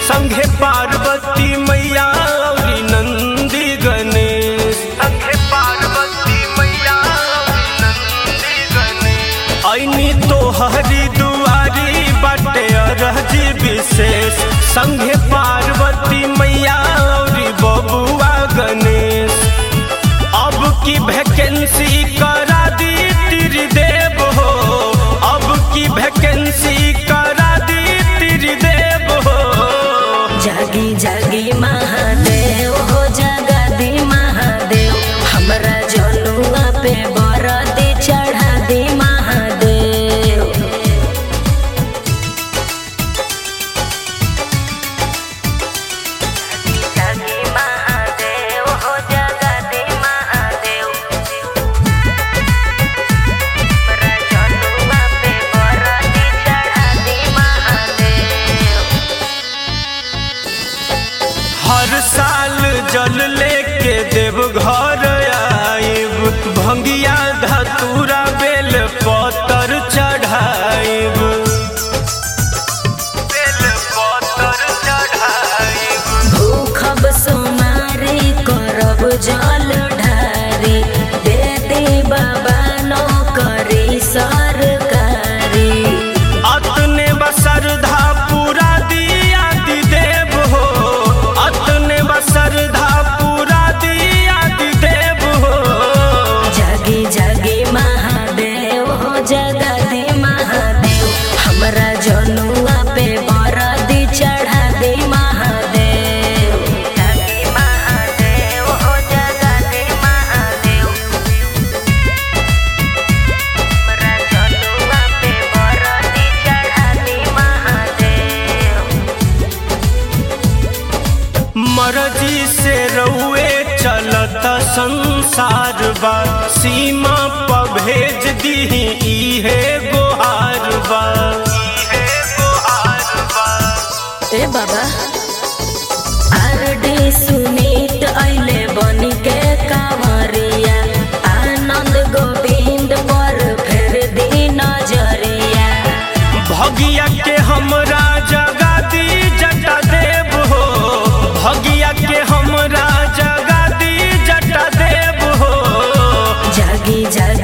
संघे पार्वती मैया औरी नंदी गणेश संघे पार्वती मैया औरी नंदी गणेश ऐनी तो हरी दुआरी बाटे अरजी विशेष संघे पार्वती मैया औरी बबुआ गणेश अब की वैकेंसी करा दी त्रिदेव हो अब की वैकेंसी करा दी त्रिदेव हो जागी जागी महादेव हो जगदी महादेव हमरा जनुआ पे बरदी चढ़ा दी महादेव जागी महादेव हो जगदी महादेव हमरा जनुआ पे बरदी चढ़ा दी महादेव हर साल जल लेके देव घर आइब भंगिया धतूरा बेल पतर चढ़ाइब बेल पतर चढ़ाइब भूखब सोमारी करब जल ढारी दे दे बाबा नौकरी सरकारी अतने बसरधा पूरा दिया दी देव हो अतने बसरधा पूरा दिया दी देव हो जागी जागी महादेव हो जगदी महादेव हमरा जनुआ पे बरदी चढ़ा दे महादेव जागी महादेव हो जगदी महादेव हमरा जनुआ पे बरदी चढ़ा दे महादेव मरजी से रउए चलत संसार बा सीमा पर भेज दीही इहे गोहार बा इहे गोहार बा ए बाबा आरडी सुनीत अइले बनी के कांवरिया आनंद गोविंद पर फेर दी नजरिया भगिया के हमरा जगा दी जटा देव हो भगिया के हमरा जगा दी जटा देव हो जागी जागी